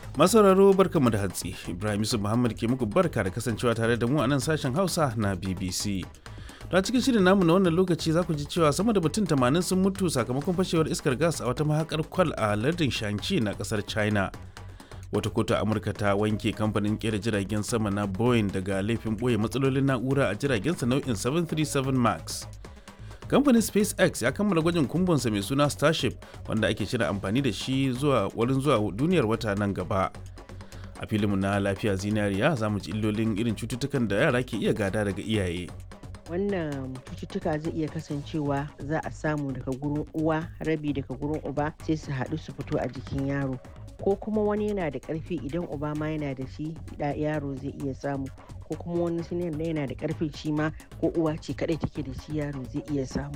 Masauraro barkamu da hatsi Ibrahim Yusuf Muhammad ke muku barka da kasancewa tare da mu a nan sashen Hausa na BBC. Da cikin shirin namu na wannan lokaci za ku ji cewa sama da mutum 80 sun mutu sakamakon fashewar iskar gas a wata mahakar kwal a lardin Shanxi na kasar China. Wata kotu a Amurka ta wanke kamfanin kera jiragen sama na Boeing daga laifin boye matsalolin na'ura a jiragensa nau'in 737 Max. kamfanin spacex ya kammala gwajin kumbonsa mai suna starship wanda ake shirin amfani da shi zuwa wurin zuwa duniyar wata nan gaba a filinmu na lafiya zinariya za mu ji illolin irin cututtukan da yara ke iya gada daga iyaye wannan cututtuka zai iya kasancewa za a samu daga gurin uwa rabi daga gurin uba sai su haɗu su fito a jikin yaro ko kuma wani yana da ƙarfi idan uba ma yana da shi yaro zai iya samu ko kuma wani siniyar da yana da ƙarfi shi ma ko uwa ce kaɗai take da shi yaro zai iya samu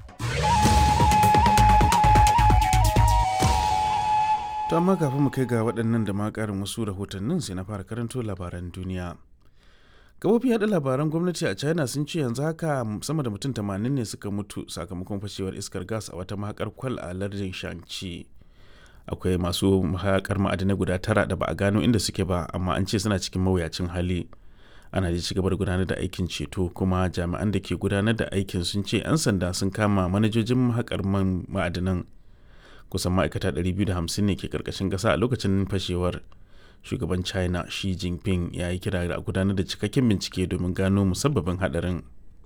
to amma kafin mu kai ga waɗannan da ma ƙarin wasu rahotannin sai na fara karanto labaran duniya kafofin yaɗa labaran gwamnati a china sun ce yanzu haka sama da mutum 80 ne suka mutu sakamakon fashewar iskar gas a wata mahakar kwal a lardin shanxi akwai masu mahakar ma'adinai guda tara da ba a gano inda suke ba amma an ce suna cikin mawuyacin hali ana da cigaba da gudanar da aikin ceto kuma jami'an da ke gudanar da aikin sun ce 'yan sanda sun kama manajojin mahakar man ma'adinan kusan ma'aikata 250 ne ke karkashin ƙasa a lokacin fashewar shugaban china shi jinping ya yi kira da gudanar da cikakken bincike domin gano musabbabin hadarin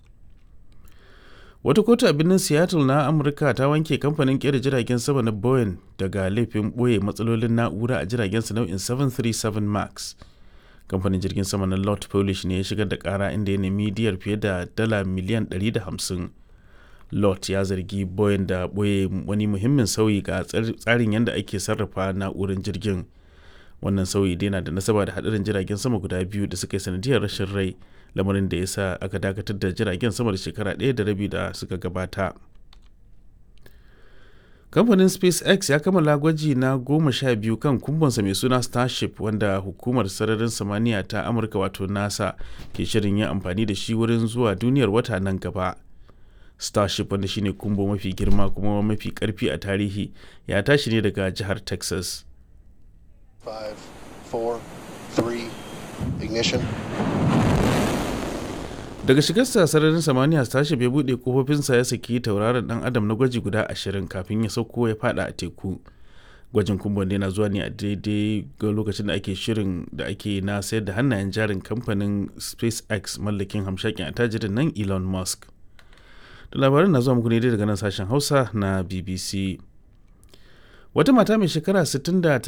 wata kotu a birnin seattle na amurka ta wanke kamfanin kera jiragen sama na boeing daga laifin boye matsalolin na'ura a jiragen sa nau'in 737 max kamfanin jirgin sama na lot polish ne ya shigar da kara inda ya nemi diyar fiye da dala miliyan 150 lot ya zargi boeing da boye wani muhimmin sauyi ga tsarin yadda ake sarrafa na'urar jirgin wannan sauyi dai na da nasaba da hadarin jiragen sama guda biyu da suka yi sanadiyar rashin rai lamarin da ya sa aka dakatar da jiragen sama da shekara ɗaya da rabi da suka gabata kamfanin spacex ya kammala gwaji na goma sha biyu kan kumbonsa mai suna starship wanda hukumar sararin samaniya ta amurka wato nasa ke shirin yin amfani da shi wurin zuwa duniyar wata nan gaba starship wanda shine kumbo mafi girma kuma mafi karfi a tarihi ya tashi ne daga jihar texas Five, four, three, ignition. daga shigarsa sararin samaniya starship ya buɗe kofofinsa ya saki tauraron dan adam na gwaji guda ashirin kafin ya sauko ya fada a teku gwajin kumbon yana zuwa ne a daidai ga lokacin da ake shirin da ake na sayar da hannayen jarin kamfanin spacex mallakin hamshakin attajirin nan elon musk da labarin na zuwa muku ne daga nan sashen hausa na bbc wata mata mai shekara 69